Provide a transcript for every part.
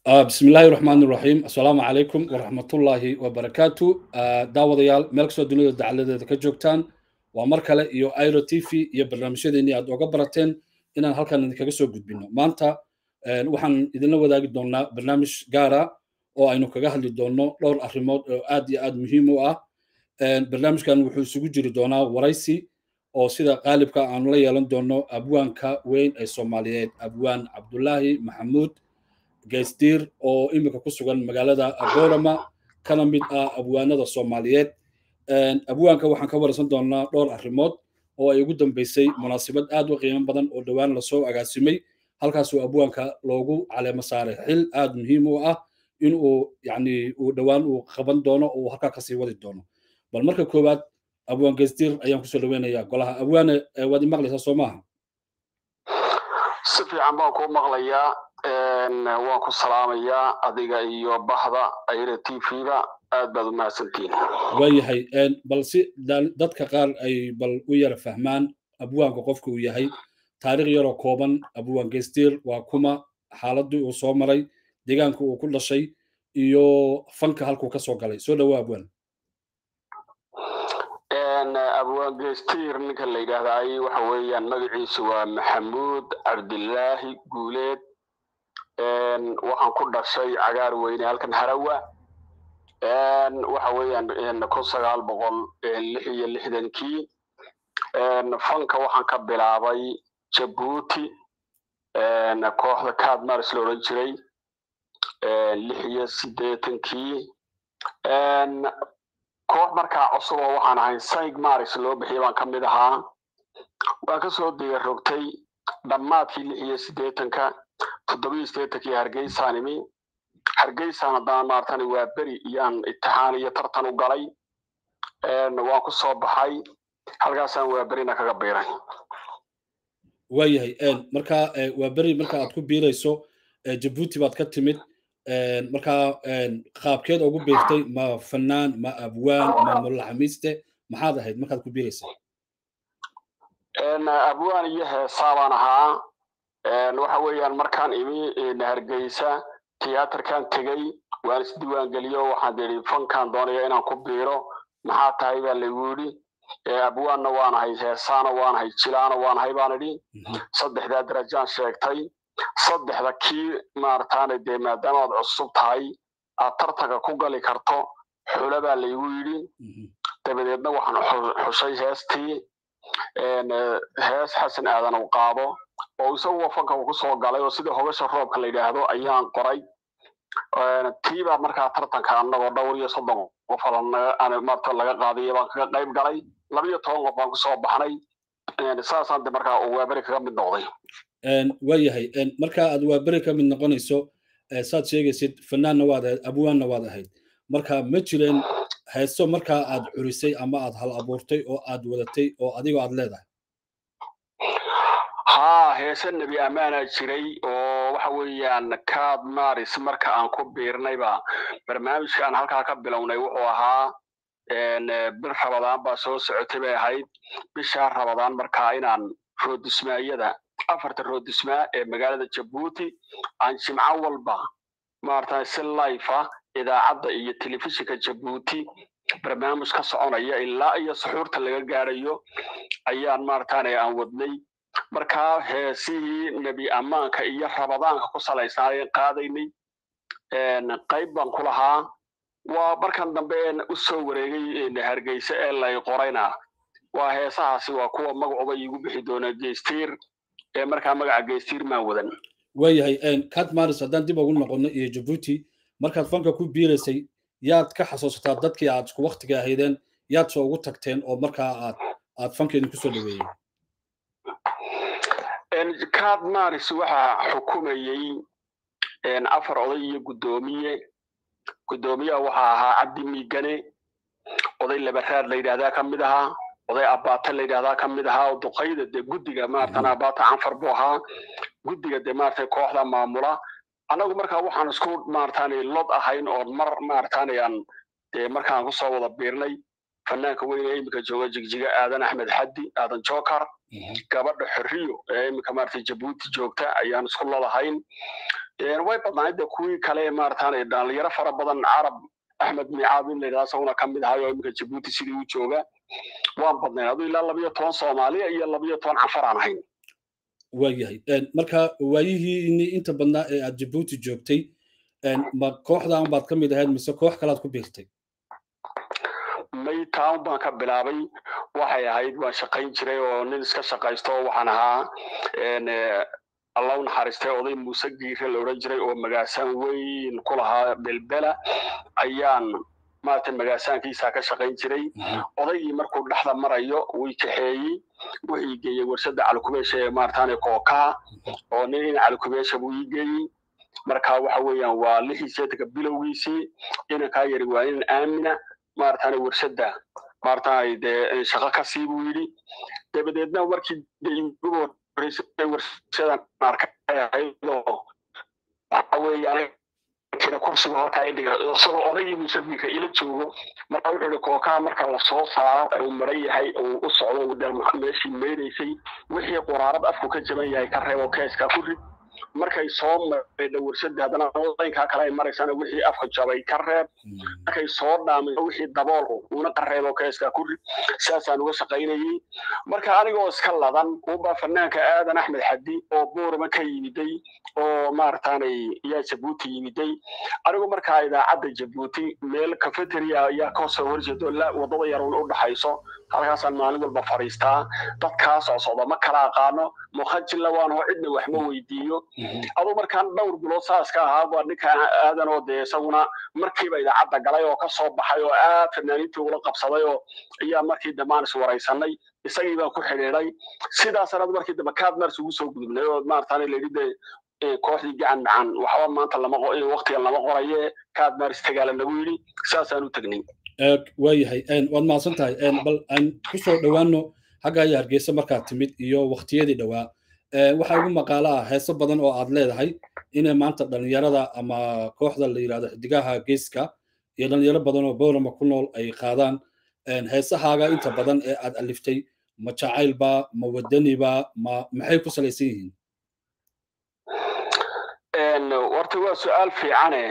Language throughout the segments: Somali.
بسم الله الرحمن الرحيم السلام عليكم ورحمة الله وبركاته داوديال ملك سو دنيا دعالة ka joogtaan waa mar kale iyo airo t v iyo barnaamijyadeennii aad oga barateen inaan halkan idinkaga soo gudbino maanta waxaan idinla wadaagi doonaa barnaamij gaara oo aynu kaga hadli doonno dhowr arrimood oo aad iyo aad muhiim u ah barnaamijkan wuxuu isugu jiri doonaa waraysi oo sida qaalibka aanu la yeelan doono abwaanka weyn ee soomaaliyeed abwaan cabdulaahi maxamuud geysdiir oo imika ku sugan magaalada boorama kana mid ah abwaanada soomaaliyeed abwaanka waxaan ka waraysan doonaa dhowr arrimood oo ay ugu dambeysay munaasabad aad u qiimo badan oo dhowaan lasoo agaasimay halkaasuu abwaanka loogu caleemo saaray xil aad muhiim u ah in uu yani uu dhowaan uu qaban doono oo uu halkaa kasii wadi doono bal marka koowaad abwaan geysdiir ayaan kusoo dhaweynayaa golaha abwaane waad imaqlaysaa soo maaha si fiican baan kuu maqlayaa waan ku salaamayaa adiga iyo bahda ayra t v-da aad baad u mahadsantihin waayahay bal si dadka qaar ay bal u yara fahmaan abwaanka qofka uu yahay taariikh yaroo kooban abwaan geysdiir waa kuma xaaladii uu soo maray deegaanka uu ku dhashay iyo fanka halkuu ka soo galay soo dhawaa abwaan abwaan geystir ninka la yidhaahdaay waxa weeyaan magaciisu waa maxamuud cabdilaahi guuleed waxaan ku dhashay cagaar weyne halkan harawa waxa weeyaan kun sagaal boqol lix iyo lixdankii fanka waxaan ka bilaabay jabuuti kooxda cadmars la odhan jiray lix iyo siddeetankii koox markaa cusub oo waxaan ahay sayg maris loo bixiyay baan ka mid ahaa waan ka soo digarogtay dhammaadkii lix iyo siddeetanka toddobiyo siddeetankii hargeysaan imi hargeysaan haddana maartan waa beri iyaan itixaan iyo tartan u galay waan ku soo baxay halkaasaan waa berina kaga biiray waayahay marka waa beri marka aad ku biirayso jabuuti baad ka timid markaa qaabkeed ugu biirtay ma fanaan ma abwaan ma mulaxamiiste maxaad ahayd markaad ku biiraysa abwaan iyo heesaa baan ahaa waxa weeyaan markaan imi hargeysa tiyaatarkan tegey waan isdiiwaangeliyo waxaan idhi fankan doonaya inaan ku biiro maxaa tahay baa laygu yidhi abwaanna waan ahay heesaana waan ahay jilaana waan ahay baan idhi saddexdaa darajaan sheegtay saddexda kii maarataane dee maadaama aad cusub tahay aad tartanka ku gali karto xula baa laygu yidhi dabadeedna waxaan xushay heestii hees xasan aadan uu qaado oo isaguwa fanka uu kusoo galay oo sida hogasha roobka la yidhaahdo ayaan qoray tiibaa markaa tartanka annagoo dhowr iyo soddon qof marta laga qaadiya baan kaga qayb galay labiyo toban qof baan kusoo baxnay saasaan de markaa uu waaberi kaga mid noqday waayahay marka aad waa beri ka mid noqonayso saad sheegaysid fanaanna waad ahayd abwaanna waad ahayd marka ma jireen heeso markaa aad curisay ama aad hal abuurtay oo aad wadatay oo adigoo aad leedahay haa heese nebi ammaanaa jiray oo waxa weeyaan kaad maris marka aan ku biirnayba barnaamijka aan halkaa ka bilownay wuxuu ahaa bil rabadaan baa soo socotay bay ahayd bishaa rabadaan markaa inaan roodismaayada afarta roodismaa ee magaalada jabuuti aan jimco walba maarata si life ah idaacadda iyo telefishinka jabuuti barnaamij ka soconaya ilaa iyo suxuurta laga gaarayo ayaan maarataane aan wadnay markaa heesihii nebi ammaanka iyo rabadaanka ku salaysnaayeen qaadaynay qayb baan ku lahaa waa markan dambe u soo wareegay hargeysa ee lay qorayna waa heesahaasi waa kuwa magacuba iigu bixi doona geystiir ee markaa magaca geystiir maan wadan waayahay cat maris haddaan dib ugu noqono iyo jabuuti markaad fanka ku biiraysay yaad ka xasuusataa dadkii aad isku waktiga ahaydeen yaad soo ugu tagteen oo markaa aad aad fankeedin kusoo dhaweeyey cat maris waxaa xukumayey afar oday iyo guddoomiye guddoomiyaha waxaa ahaa cabdi miigane oday labaraad la yidhahdaa ka mid ahaa oday abaate la yidhahdaa ka mid ahaa oo duqayda dee guddiga maaratan abaate canfar buu ahaa guddiga dee maarata kooxda maamula annagu markaa waxaan isku maarataane lod ahayn oo mar maarataane aan dee markaan kusoo wada biirnay fanaanka weyne iminka jooga jigjiga aadan axmed xaddi aadan jokar gabadha xorriyo ee iminka maarata jabuuti joogta ayaan isku ladahayn way badnayd de kuwii kale maaratan dhalinyaro fara badan carab axmed micaab in layidhahda isaguna ka mid ahayo iminka jabuuti sidii u jooga waan badnayn aduu ilaa labayo toban soomaaliya iyo labayo toban canfar aan ahayn waayahay marka waayihiini inta badnaa ee aad jabuuti joogtay ma kooxdan baad ka mid ahayd mise koox kalaad ku biirtay may town baan ka bilaabay waxay ahayd waan shaqayn jiray oo nin iska shaqaysto waxaan ahaa alla u naxariistay oday muuse giire la odhan jiray oo magaasaan weyn ku lahaa belbela ayaan maaragtay magaasaankiisa ka shaqayn jiray odaygii markuu dhexda marayo wii kaxeeyey wuxuu geeyey warshada calikubeesha ee maarataane kookaha oo nin in calikubeesha buu ii geeyey marka waxa weeyaan waa lixii seetanka bilowgiisii inankaa yari waa inan aamina maarataane warshada maarataane dee shaqo ka sii buu yidhi dabadeedna markii igu horreysay warshadan arkay ahaydoo waxa weeyaan kina kursiga halkaa idhiga isagoo odaygii musafiirka ila joogo marka wuxuu ihi kookaha marka lasoo saaro uu maran yahay uu u socdo meeshii meydaysay wixii quraarad afku ka jaban yahay ka reebo keeska ku rid markay soo maydha warshada haddana odaynkaa kale ay maraysana wixii afka jabay ka reeb markay soo dhaamay wixii dabool uuna ka reebo keeska ku rid saasaan uga shaqaynayey marka anigoo iska ladan unbaa fanaanka aadan axmed xadi oo boorama ka yimiday oo maarataanay yaa jabuuti yimiday anigu markaa idaacadda jabuuti meel cafeteria ayaa kasoo horjeedo wadada yar u dhaxayso halkaasaan maalin walba fadhiistaa dadkaa soo socda ma kala aqaano mukhajilla waanho cidna wax ma weydiiyo aduu markaan dhowr bilood saaska ahaa waa ninka aadan oo dee isaguna markiiba idaacadda galay oo kasoo baxay oo aad fanaaniintii ula qabsaday oo ayaa markii dambe is waraysanay isagii baan ku xidhiiday sidaas anad markii dambe kaad mars ugu soo gudubnay oo maarataane layidhi dee kooxdii gacan macaan waxba maanta lama waqtigan lama qoraye kaad mars tagaala nagu yidhi saasaan u tegnay waayahay waad mahadsan tahay bal aan kusoo dhowaano xagga iyo hargeysa markaad timid iyo waqtiyadii dhowaa waxaa ugu maqaalo ah heeso badan oo aad leedahay inay maanta dhalinyarada ama kooxda la yidhahdo xidigaha geeska iyo dhalinyaro badan oo bowrama ku nool ay qaadaan heesahaaga inta badan ee aad aliftay ma jacaylba ma wadaniba ma maxay ku salaysan yihiin horta waa su-aal fiicane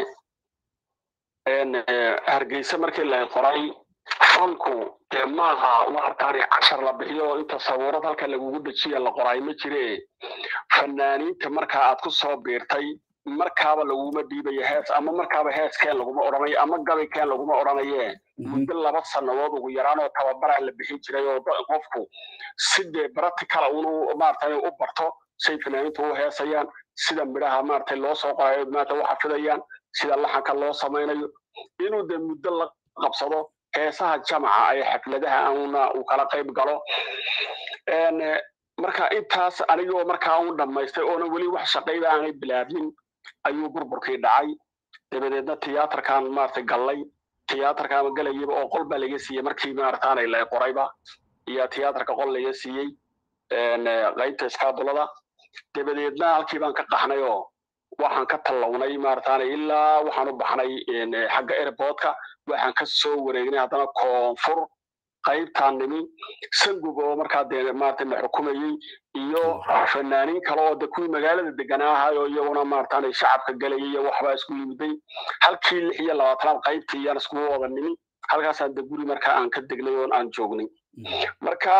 hargeysa markii la qoray fanku dee maaha waartaani cashar la bixiyo inta sabuurad halka lagugu dejiya la qoraay ma jire fanaaniinta markaa aad ku soo biirtay markaaba laguma dhiibayo hees ama markaaba heeskeen laguma odhanayo ama gabaykeen laguma odhanaye muddo laba sannadood ugu yaraan oo tababaraa la bixin jiray oo qofku si dee practical unu maaragtay u barto say fanaaniintu u heesayaan sida midhaha maaragtay loo soo qorayo maarata u xafidayaan sida laxanka loo samaynayo inuu dee muddo la qabsado heesaha jamaca ee xafladaha una uu kala qayb galo marka intaas anigoo markaa un dhammaystay oona weli wax shaqayba aanay bilaabin ayuu burburkii dhacay dabadeedna tiyaatarkan maaragtay gallay tiyaatarkaama galayaba oo qol baa laga siiyey markii maarataanay la qorayba iyo tiyaatarka qol laga siiyey qaybta iskaadulada dabadeedna halkii baan ka qaxnay oo waxaan ka tallawnay maarataane ilaa waxaan u baxnay xagga airportka waxaan ka soo wareegnay haddana koonfur qaybtaan nimi sangub oo markaa dee maarata la xukumayey iyo fanaaniin kale oo de kuwii magaalada deganaa ahaayoo iyaguna maarataane shacabka galayay iyo waxbaa isku yimiday halkii lix iyo labaatanaad qaybtii iyaan iskugu wada nimi halkaasaan de guri markaa aan ka degnay oon aan joognay marka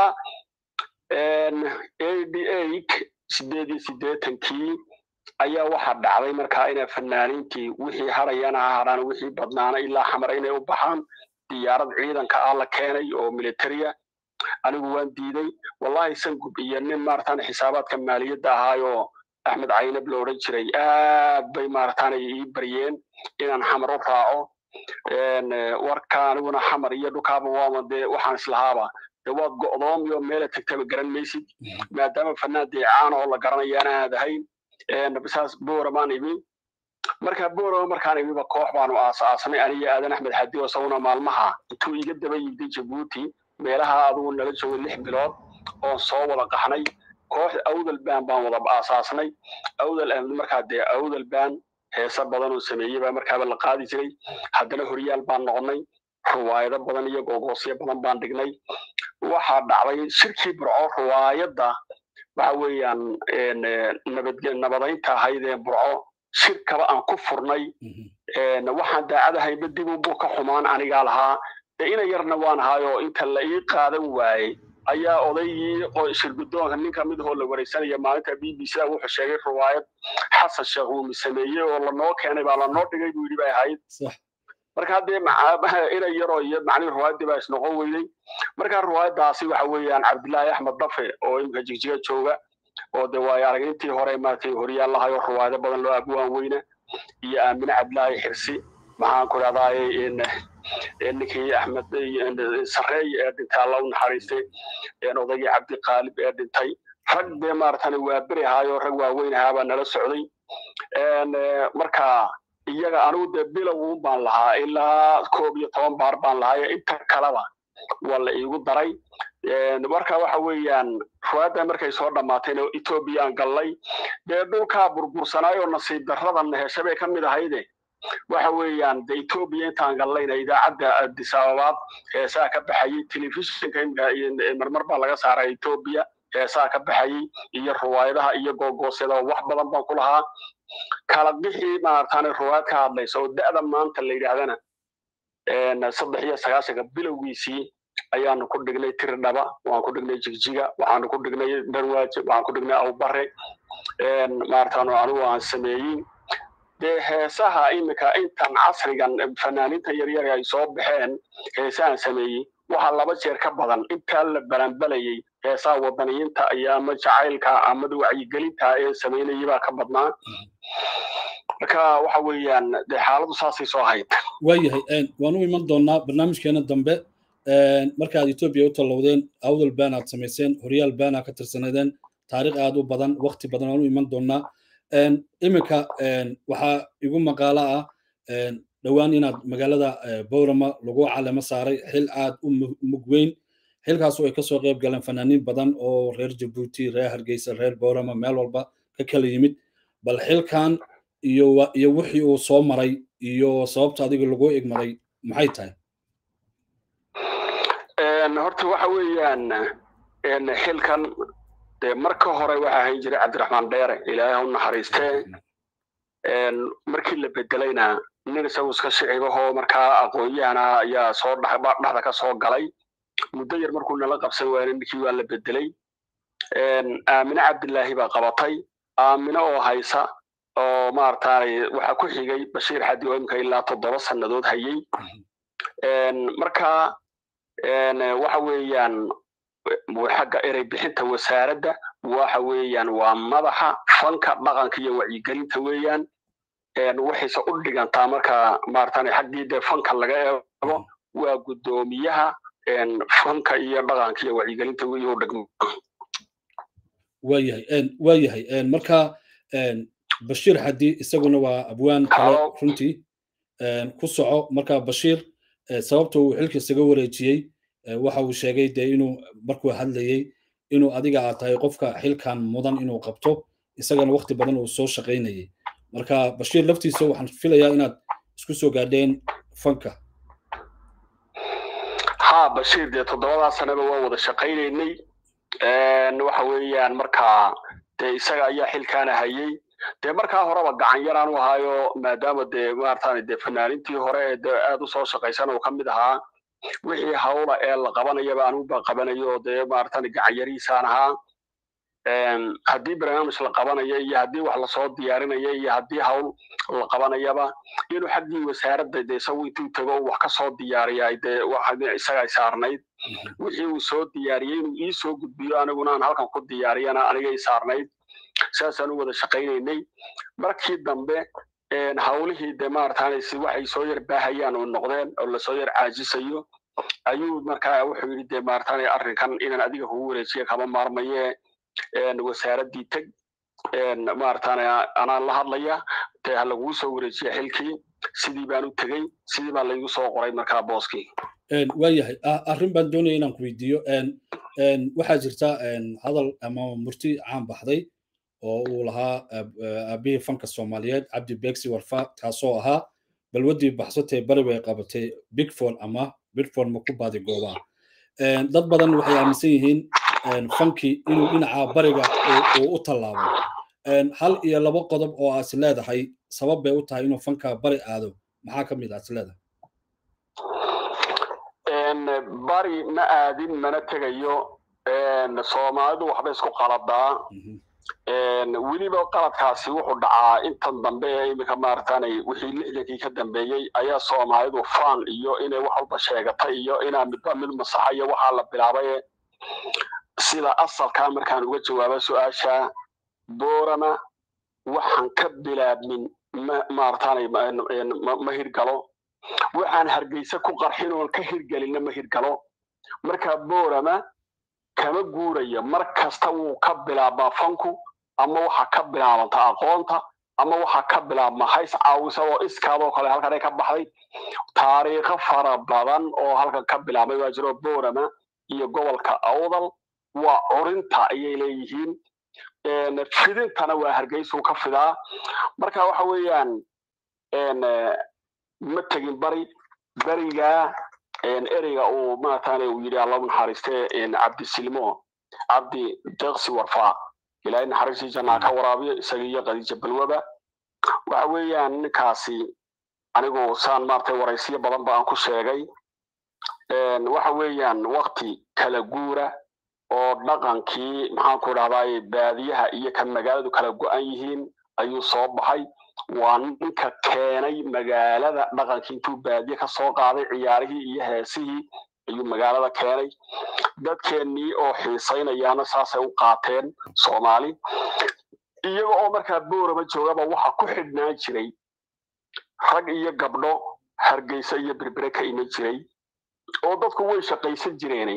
eighty eight sideed iyo siddeetankii ayaa waxaa dhacday markaa inay fanaaniintii wixii harayana ha hadhaan wixii badnaana ilaa xamar inay u baxaan diyaarad ciidanka ah la keenay oo militaria anigu waan diiday wallahi sangub iyo nin maaratan xisaabaadka maaliyadda ahaayoo axmed caynab la odhan jiray aad bay maaratan ii baryeen inaan xamar u raaco warka aniguna xamar iyo dhukaaba waama dee waxaan islahaaba dee waad go'doomiyo meela tagtaba garan maysid maadaama fanaan deecaan oo la garanayaan aad ahayn saas booramaan imi marka boorama markaan imiba koox baanu aasaasnay aniga aadan axmed xadi oo isaguna maalmaha intuu iga daba yimday jabuuti meelaha adugu nala joogay lix bilood oon soo wada qaxnay koox awdal baan baan wada aasaasnay awdal markaa dee awdal baan heesa badan oo sameeyey baa markaaba la qaadi jiray haddana horyaal baan noqonnay ruwaayado badan iyo googoosyo badan baan dhignay waxaa dhacday shirkii burco ruwaayadda waxa weeyaan nabadaynta ahayd ee burco shirkaba aan ku furnay waxaan daacadahayba dib unbuu ka xumaan anigaa lahaa dee ina yarna waan ahaayo inta la ii qaadan waayey ayaa odaygii shirgudoonka nin ka mid ahoo la wareysanaya maalinta b b c da wuxuu sheegay riwaayad xasan sheekh uumi sameeyey oo lanoo keenay baa lanoo dhigay buu yidhi bay ahayd marka haddee ina yaroo iyo macnihi riwaayaddii baa isnoqon weydey marka riwaayaddaasi waxa weeyaan cabdillaahi axmed dafe oo imika jigjiga jooga oo de waayo aragniintii hore maaragtay horyaal lahayo riwaayado badan loo abwaan weyna iyo aamine cabdillaahi xirsi maxaan ku dhahdaay ninkii axmed sareey ee dhintay alla u naxariistay odaygii cabdiqaalib ee dhintay rag dee maaratan waa beri ahaayo rag waaweyn ahaabaa nala socday marka iyaga anigu dee bilowun baan lahaa ilaa koob iyo toban baar baan lahaayo inta kaleba waa la iigu daray marka waxa weeyaan ruwaadda markay soo dhammaatayna etoobiya aan gallay dee dhulkaa burbursanaayo nasiib darradan hesha bay ka mid ahayde waxa weeyaan de etoobiya intaan gallayna idaacadda addis ababaad heesaa ka baxayey telefishinka marmar baa laga saaray etoobiya heesaa ka baxayey iyo ruwaayadaha iyo googoosyada wax badan baan ku lahaa kala bixii maaratan ruwaad ka hadlaysa oo da'da maanta la yidhaahdana saddex iyo sagaashanka bilowgiisii ayaanu ku dhignay tiridhaba waxaan ku dhignay jigjiga waxaanu ku dhignay dharwaaje waxaan ku dhignay awbare maaratan anigu aan sameeyey dee heesaha iminka intan casrigan fanaaniinta yaryar ay soo baxeen heesahan sameeyey waxaa laba jeer ka badan intaa la balanbalayey heesaha wadaniyiinta iyo ama jacaylka amada wacyigelinta ee samaynayay baa ka badnaa marka waxa weeyaan dee xaaladu saasay soo hayd waayahay waan u iman doonaa barnaamijkeena dambe markaad etoobiya u tallowdeen awdal baan aad samayseen horyaal baan aad ka tirsanadeen taariikh aad u badan wakti badan waan u iman doonaa iminka waxaa igu maqaalo ah dhowaan inaad magaalada bowrama lagu calamo saaray xil aad u mug weyn xilkaasoo ay kasoo qayb galeen fanaaniin badan oo reer jabuuti reer hargeysa reer bowrama meel walba ka kala yimid bal xilkan iyo iyo wixii uu soo maray iyo sababta adiga lagu igmaday maxay tahay horta waxa weeyaan xilkan dee marka hore waxa ahayn jiray cabdiraxmaan dheere ilaahay u naxariistee markii la bedelayna nin isagu iska shicibahoo markaa aqoon-yahana ayaa soo dhexda ka soo galay muddo yar markuu nala qabsan waayna ninkii waa la bedelay aamine cabdillaahi baa qabatay aamine oo haysa oo maaragtay waxaa ku xigay bashiir xadi oo imika ilaa toddoba sannadood hayey marka waxa weeyaan xagga erey bixinta wasaaradda waxa weeyaan waa madaxa fanka dhaqanka iyo wacyigelinta weeyaan waxayse u dhigantaa marka maaratan xaggii dee fanka laga eego waa guddoomiyaha fanka iyo dhaqanka iyo wacyigelinta iyo dhigmo waayahay waayahay marka bashiir xadi isaguna waa abwaan kale runtii ku soco marka bashiir sababta uu xilka isaga wareejiyey waxa uu sheegay dee inuu markuu hadlayey inuu adiga aad tahay qofka xilkan mudan inuu qabto isagana waqti badan uu soo shaqaynayay marka bashiir laftiisa waxaan filayaa inaad isku soo gaadheen fanka ha bashiir dee toddobadaa sanaba waa wada shaqaynaynay waxa weeyaan markaa dee isaga ayaa xilkaana hayey dee markaa horeba gacan yaraan u ahaayo maadaama dee maaratan dee fanaanintii hore ee dee aad u soo shaqaysan uu ka mid ahaa wixii hawla ee la qabanayaba anigu baa qabanayo dee maaratan gacan yariisaan ahaa haddii barnaamij la qabanayo iyo haddii wax lasoo diyaarinaya iyo haddii hawl la qabanayaba inuu xaggii wasaaradda de isagu intuu tago wax ka soo diyaariya dee isagaa saarnayd wixii uu soo diyaariyey inuu ii soo gudbiyo aniguna aan halkan ku diyaariyana anigay saarnayd saasaan u wada shaqaynaynay markii dambe hawlihii de maaratan waxay soo yar baahayaan oo noqdeen oo lasoo yar caajisayo ayuu markaa wuxuu yidhi de maaratan arrinkan inaan adiga kugu wareejiya kama maarmaye wasaaraddii teg maaratan anaan la hadlaya dee ha laguu soo wareejiya xilkii sidii baan u tegey sidii baa laygu soo qoray markaa booskii waayahay arrin baan doonaya inaan ku weydiiyo waxaa jirta hadal ama murti caan baxday oo uu lahaa aabihii fanka soomaaliyeed cabdi begsi warfa kaasoo ahaa balwaddii baxsatee bari bay qabatay bigford ama bigford ma ku baadi goobaa dad badan waxay aaminsan yihiin fankii inuu dhinaca bariga uu u tallaabo hal iyo labo qodob oo aas leedahay sabab bay u tahay inuu fanka bari aado maxaa ka mid aas leedahay bari ma aadin mana tegayo soomaalidu waxba isku qaladaa weliba qaladkaasi wuxuu dhacaa intan dambe ee iminka maaragtaanay wixii lixdankii ka dambeeyey ayaa soomaalidu faan iyo inay wax walba sheegatay iyo inaa midba mid masaxa iyo waxaa la bilaabay sida asalkaa markaan uga jawaaba su-aasha boorama waxaan ka bilaabmin maarataanay ma hirgalo waxaan hargeysa ku qarxin oon ka hirgelinna ma hirgalo marka boorama kama guuraya mar kasta wuu ka bilaabmaa fanku ama waxa ka bilaabanta aqoonta ama waxa ka bilaabma hays caawisa oo iskaadoo kale halkan ay ka baxday taariikho fara badan oo halkan ka bilaabmay waa jiro boorama iyo gobolka awdal waa curinta ayay leeyihiin fidintana waa hargeysuu ka fidaa marka waxa weeyaan ma tegin bari berigaa ereyga uu maarataane uu yidhi alla naxariiste cabdisilmo cabdi deeqsi warfaa ilaahay naxariistii jannaa ka waraabiyo isaga iyo khadiija balwaba waxa weeyaan ninkaasi anigu saan maaragtay waraysiyo badan ba aan ku sheegay waxa weeyaan wakti kala guura oo dhaqankii maxaanku dhahdaay baadiyaha iyo kan magaaladu kala go-an yihiin ayuu soo baxay waa ninka keenay magaalada dhaqankii intuu baadiye ka soo qaaday ciyaarihii iyo heesihii ayuu magaalada keenay dadkeennii oo xiisaynayaana saasay u qaateen soomaali iyaga oo markaa boorama joogaba waxa ku xidhnaan jiray rag iyo gabdho hargeysa iyo berbere ka iman jiray oo dadku way shaqaysan jireene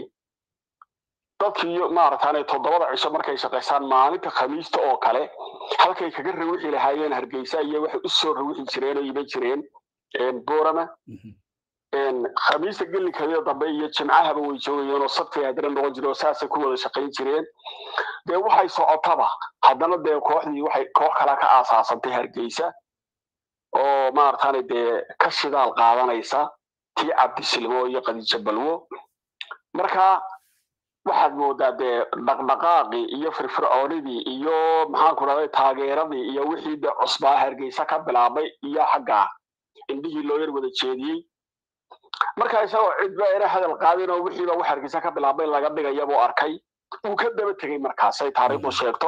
dadkiiyo maarataane toddobada cisho markay shaqaystaan maalinta khamiista oo kale halkay kaga rawixi lahaayeen hargeysa iyo waxay u soo rawixi jireen oo iman jireen boorama khamiista gelinkeeda dambe iyo jimcahaba way joogayeen oo sabtay haddana noqon jire oo saasay ku wada shaqayn jireen dee waxay socotaba haddana dee kooxdii waxay koox kala ka aasaasantay hargeysa oo maarataane dee ka shidaal qaadanaysa tii cabdisilmo iyo khadiija balwo marka waxaad moodaa dee dhaqdhaqaaqii iyo firfircoonidii iyo maxaanku dhahday taageeradii iyo wixii dee cusbaa hargeysa ka bilaabay iyo xagga indhihii loo yar wada jeediyey marka isagoo cidba ina hadal qaadin oo wixiiba wax hargeysa ka bilaabay laga dhigaya buu arkay wuu ka daba tegey markaas ay taariikhdu sheegto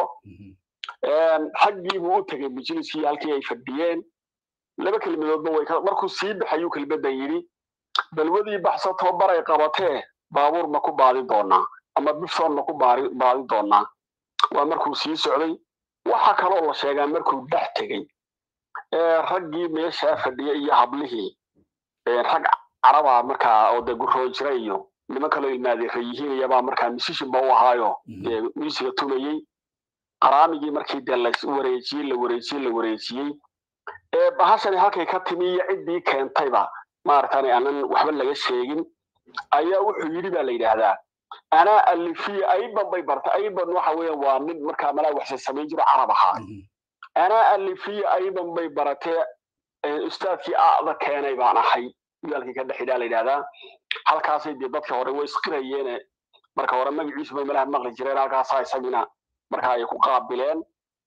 xaggiibuu u tegey majliskii halkii ay fadhiyeen laba kelmadoodba way markuu sii baxayuu kelmaddan yidhi balwadii baxsatoo baray qabatee baabuur ma ku baadi doonaa ama bifson ma ku baadi doonaa waa markuu sii socday waxa kaloo la sheegaa markuu dhex tegey raggii meeshaa fadhiya iyo hablihii rag caraba markaa oo dee guroo jira iyo niman kaloo ilmaadeera yihiin iyabaa markaa misishinba u ahaayo dee miisiga tumayey qaraamigii markii dee la wareejiyey la wareejiyey la wareejiyey bahashani halkay ka timi iyo ciddii keentayba maaragtani aanan waxba laga sheegin ayaa wuxuu yidhi baa la yidhaahdaa anaa alifiya ayban bay bartay ayban waxa weeyaan waa nin markaa malaa waxse samayn jiro carab ahaa anaa alifiya ayban bay baratee ustaadkii aada keenay baan ahay wiilkii ka dhexidhaa la yidhahdaa halkaasay dee dadka hore way isqirayeene marka hore magaciisuba malaha maqli jireen halkaasaa isagina marka ay ku qaabileen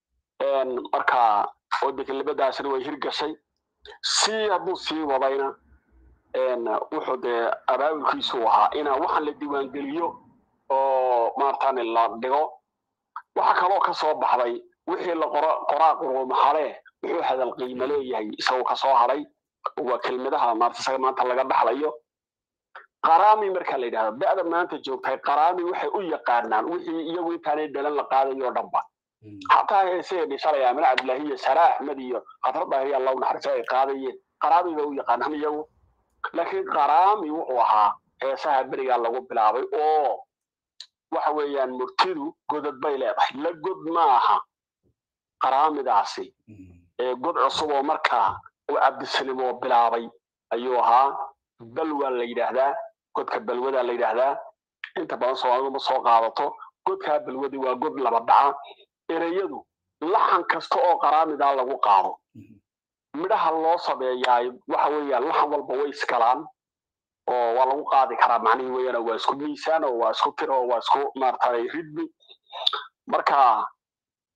marka oo dekelibadaasina way hirgashay si hadduu sii wadayna wuxuu dee abaabulkiisu ahaa inaa waxaan la diiwaangeliyo oo maarataani la dhigo waxa kaloo ka soo baxday wixii la qoraa quruumahalee wuxuu hadal qiimo leeyahay isagoo ka soo hadhay waa kelmadaha maarata isaga maanta laga dhaxlayo qaraami marka la yidhahdo da'da maanta joogtay qaraami waxay u yaqaanaan wixii iyagu intaanay dhalan la qaadayo o dhanba xataa heesee dhishalaya amine cabdillahi iyo sara axmed iyo khatradahi allahu naxariisa ay qaadayeen qaraami bay u yaqaanaan iyagu laakiin qaraami wuxuu ahaa heesaha berigaa lagu bilaabay oo waxa weeyaan murtidu godad bay leedahay la god maaha qaraamidaasi god cusub oo markaa uu cabdisalim oo bilaabay ayuu ahaa balwaa la yidhaahdaa godka balwadaa la yidhaahdaa inta badan soomaalidu ma soo qaadato godkaa balwadi waa god laba dhaca ereyadu laxan kasta oo qaraamidaa lagu qaado midhaha loo sameeyaay waxa weeyaan laxan walba way iskalaan oo waa lagu qaadi karaa macnihii weeyaan waa isku miisaan oo waa isku tir oo waa isku maaragtay ridmi marka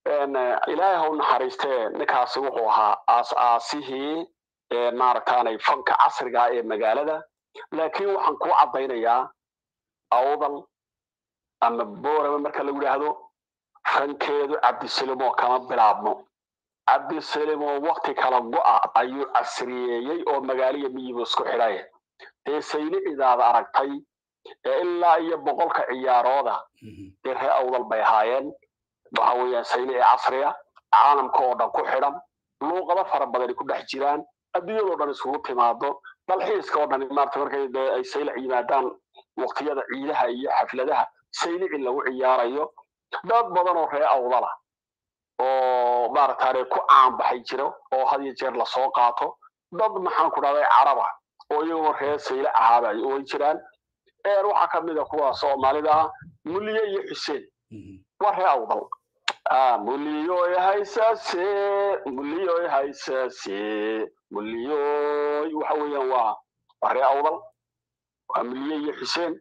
ilaahay ha u naxariistee ninkaasi wuxuu ahaa aas-aasihii maaragtaanay fanka casriga ee magaalada laakiin waxaan kuu caddaynayaa awdal ama boorama marka lagu yidhaahdo fankeedu cabdisalimo kama bilaabmo cabdisalimo wakti kala go'a ayuu casriyeeyey oo magaaliya miyibu isku xidhay dee saylicidaada aragtay ee ilaa iyo boqolka ciyaarooda dee ree awdal bay ahaayeen waxa weeyaan saylici casriya caalamka oo dhan ku xidhan luuqado fara badani ku dhex jiraan adduunyadoo dhan isugu timaado dalxiiska oo dhan maarata markay dee ay saylic yimaadaan waqtiyada ciidaha iyo xafladaha saylici lagu ciyaarayo dad badan oo ree awdala oo maarataane ku caanbaxay jiro oo had iyo jeer lasoo qaato dad maxaan ku dhahday caraba oo iyagoo ree saylic ahaaba ay oan jiraan waxaa ka mid a kuwa soomaalida ah muliye iyo xuseen waa ree awdal muliyoy haysase muliyoy haysase muliyoy waxa weeyaan waa waa ree awdal waa muliye iyo xuseen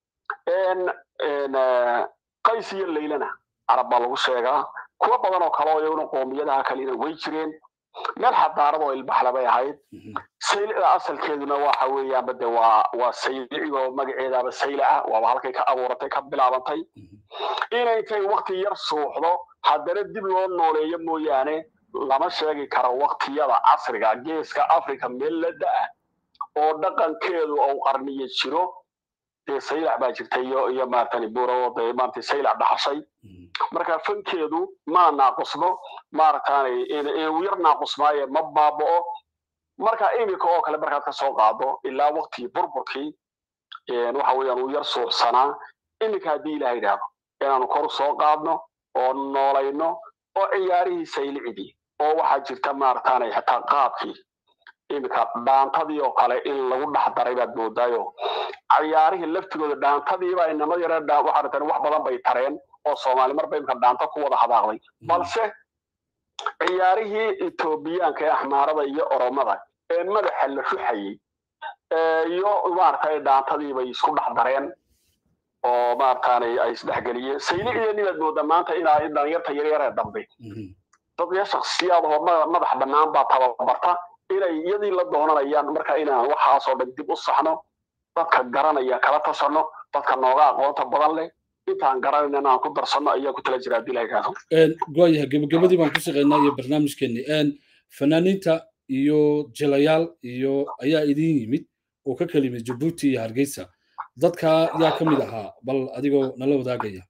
qays iyo laylana carab baa lagu sheegaa kuwa badan oo kale oo iyaguna qoomiyadaha kalena way jireen meel xadaarad oo ilbaxle bay ahayd saylicda asalkeeduna waxa weeyaanba de waa waa saylici oo magaceedaaba sayla ah waaba halkay ka abuuratay ka bilaabantay inaykay wakti yar suuxdo haddana dib loo nooleeyo mooyaane lama sheegi karo waktiyada casriga geeska africa meel la da-ah oo dhaqankeedu uu qarniyo jiro dee saylac baa jirtay iyo iyo maartani buuro dee maartay saylac dhaxashay marka fankeedu ma naaqusno maaragtaanay inuu yar naaqusmaaye ma baaba'o marka iminka oo kale markaad ka soo qaado ilaa waktigii burburkii waxa weeyaan uu yar suuxsanaa iminka haddii ilaha yidhaahdo inaanu kor soo qaadno oo noolayno oo ciyaarihii saylicidii oo waxaa jirta maaragtaanay xitaa qaabkii iminka dhaantadii oo kale in lagu dhex daray baad moodaayo ciyaarihii laftigooda dhaantadiiba inama yare waxaa tan wax badan bay tareen oo soomaali marba imika dhaanto ku wada hadaaqday balse ciyaarihii etoobiyaanka ee axmaarada iyo oromada ee madaxa la ruxayey iyo maaragtay dhaantadii bay isku dhex dareen oo maaragtaanay ay isdhexgeliyeen saylicidii nibaad moodaa maanta inaa dhalinyarta yaryaree dambe dadya shaksiyaad oo madax bannaan baa tababarta inay iyadii la doonanayaan marka inaan waxaasoo dhan dib u saxno dadka garanaya kala tashanno dadka nooga aqoonta badan leh intaan garanayna inaan ku darsanno ayaa ku tala jira haddii la yidhaahdo waayahay gebagabadii baan ku shaqaynaa iyo barnaamijkeenni fanaaniinta iyo jilayaal iyo ayaa idin yimid oo ka kala yimid jabuuti iyo hargeysa dadka yaa ka mid ahaa bal adigoo nala wadaagaya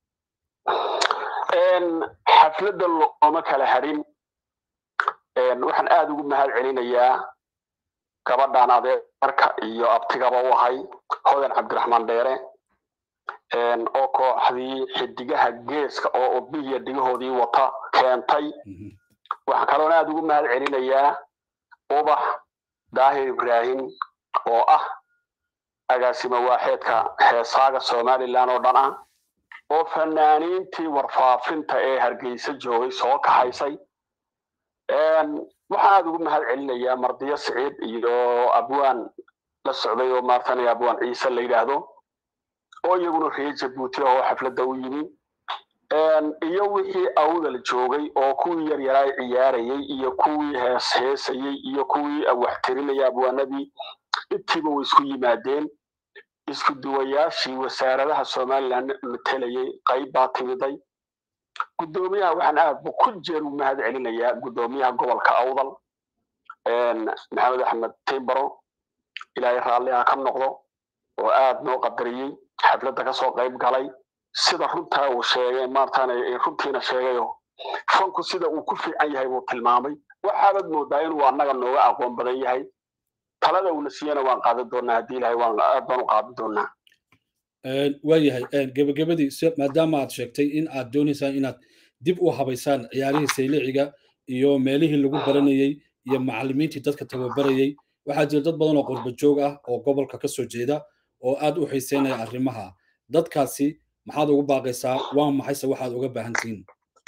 xafladda looma kala hadhin waxaan aada ugu mahad celinayaa gabadhan adeerka iyo abtigaba u ahay hodan cabdiraxmaan dheere oo kooxdii xidigaha geeska oo obihiya dhigahoodii wata keentay waxaan kaloona aada ugu mahad celinayaa ubax daahir ibraahim oo ah agaasimo waaxeedka heesaaga somalilan oo dhan ah oo fanaaniintii warfaafinta ee hargeysa joogay soo kaxaysay waxaan aada ugu mahad celinayaa mardiyo siciid iyo abwaan la socday oo maartanay abwaan ciise la yidhaahdo oo iyaguna reer jabuuti oo xafladda u yimi iyo wixii awdal joogay oo kuwii yaryaraa ciyaarayey iyo kuwii hees heesayey iyo kuwii waxtirinaya abwaanadii intiiba way isku yimaadeen isku duwayaashii wasaaradaha somalilan matelayey qayb baa timiday guddoomiyaha waxaan aad ku jeer u mahad celinayaa guddoomiyaha gobolka awdal maxamed axmed timbaro ilaahay raalliha ka noqdo oo aad noo qadariyey xafladda kasoo qayb galay sida runtaa uu sheegay maartaan runtiina sheegayo fanku sida uu ku fiican yahay buu tilmaamay waxaabad moodaa inuu annaga nooga aqoon badan yahay talada uuna siiyana waan qaadan doonaa haddii ilahay waan aad baan u qaadan doonaa waayahay gebagabadii maadaama aad sheegtay in aad doonaysaan inaad dib u habaysaan ciyaarihii sayliciga iyo meelihii lagu baranayey iyo macallimiintii dadka tababarayey waxaa jira dad badan oo qurba joog ah oo gobolka ka soo jeeda oo aad u xiiseynaya arrimaha dadkaasi maxaad ugu baaqaysaa waa maxayse waxaad uga baahan tihiin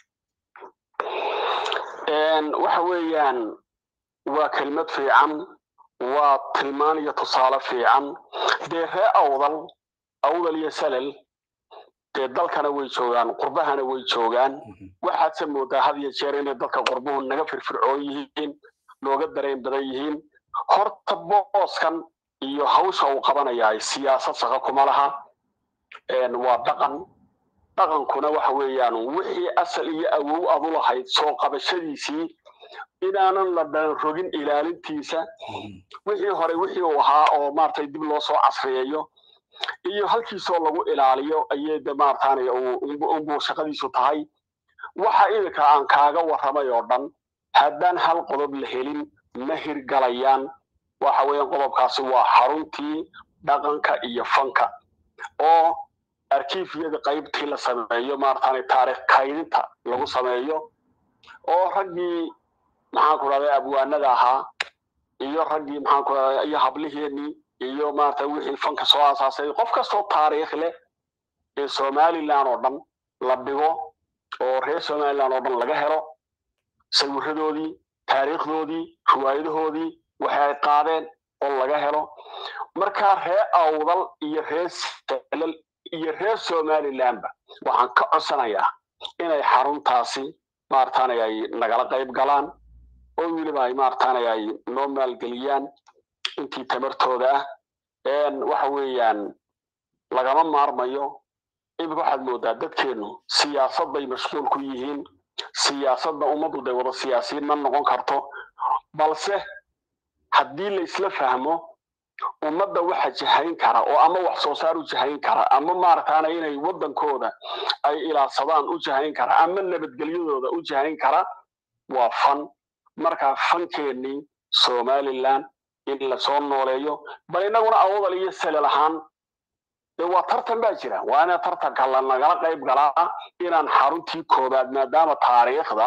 waxa weeyaan waa kelmad fiican waa tilmaan iyo tusaale fiican dee ree awdal awdal iyo salal dee dalkana way joogaan qurbahana way joogaan waxaadse moodaa had iyo jeer inay dadka qurbuhu naga firfircoon yihiin nooga dareen badan yihiin horta booskan iyo hawsha uu qabanayaa siyaasad shaqo kuma laha waa dhaqan dhaqankuna waxa weeyaan wixii asal iyo awow adu lahayd soo qabashadiisii inaanan la dhalan rogin ilaalintiisa wixii hore wixii uu ahaa oo maaragtay dib loo soo casriyeeyo iyo halkiisoo lagu ilaaliyo ayay de maarataanay unbuu shaqadiisu tahay waxa iminka aan kaaga warramay oo dhan haddaan hal qodob la helin ma hirgalayaan waxa weeyaan qodobkaasi waa xaruntii dhaqanka iyo fanka oo arkiifyada qaybtii la sameeyo maarataanay taarikh kaydinta lagu sameeyo oo raggii maxaan ku dhahday abwaanada ahaa iyo raggii maxaan ku dhahday iyo habliheenii iyo maarata wixii fanka soo aasaasay qof kastoo taariikh leh ee somaliland oo dhan la dhigo oo reer somaliland oo dhan laga helo sawiradoodii taariikhdoodii riwaayadahoodii waxay ay qaadeen oo laga helo markaa reer awdal iyo reer salal iyo reer somalilandba waxaan ka codsanayaa inay xaruntaasi maarataanay ay nagala qayb galaan oo weliba ay maarataanay ay noo maalgeliyaan intii tamartooda ah waxa weeyaan lagama maarmayo imika waxaad moodaa dadkeennu siyaasad bay mashquul ku yihiin siyaasadda ummaddu day wada siyaasiyiin ma noqon karto balse haddii la isla fahmo ummadda waxa jahayn kara oo ama wax soo saar u jahayn kara ama maarataana inay waddankooda ay ilaadsadaan u jahayn kara ama nabadgelyadooda u jahayn kara waa fan markaa fankeennii somaliland in lasoo nooleeyo bal innaguna awdal iyo salel ahaan dee waa tartan baa jira waa ina tartanka lanagala qayb galaa inaan xaruntii koobaad maadaama taariikhda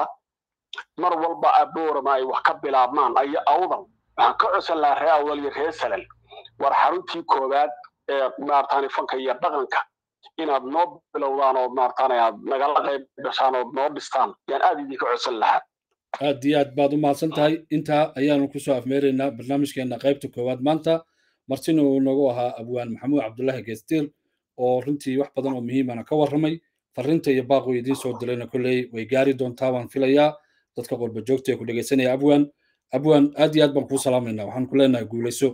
mar walba aboorama ay wax ka bilaabmaan ayo awdal waxaan ka codsan lahaa reer awdal iyo reer salel war xaruntii koobaad ee maarataani fanka iyo dhaqanka inaad noo bilowdaan oo maarataani aad nagala qayb gashaan ood noo dhistaan yaan aad idinka codsan lahaa aad iyo aad baad u mahadsan tahay intaa ayaanu kusoo afmeeraynaa barnaamijkeena qaybta koowaad maanta martina uu nagu ahaa abwaan maxamuud cabdullaahi geestiil oo runtii wax badan oo muhiimana ka warramay farrinta iyo baaquu idiin soo dilayna kolley way gaari doontaa waan filayaa dadka qolba joogta ee ku dhegaysanaya abwaan abwaan aad iyo aad baan kuu salaamaynaa waxaan ku leenahay guulayso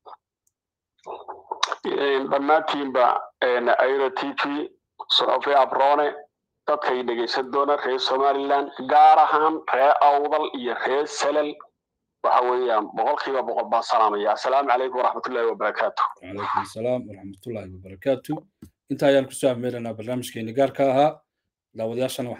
dhammaantiinba airo t v socofe abrone dadkay dhegaysan doona reer somaliland gaar ahaan reer awdal iyo reer salal waxa weeyaan boqolkiiba boqol baan salaamaya assalaamu calaykum waraxmatullahi wabarakaatu wacalaykum assalaam waraxmatullahi wabarakaatu inta ayaan kusoo afmeeraynaa barnaamijkeeni gaarka ahaa daawadayaashana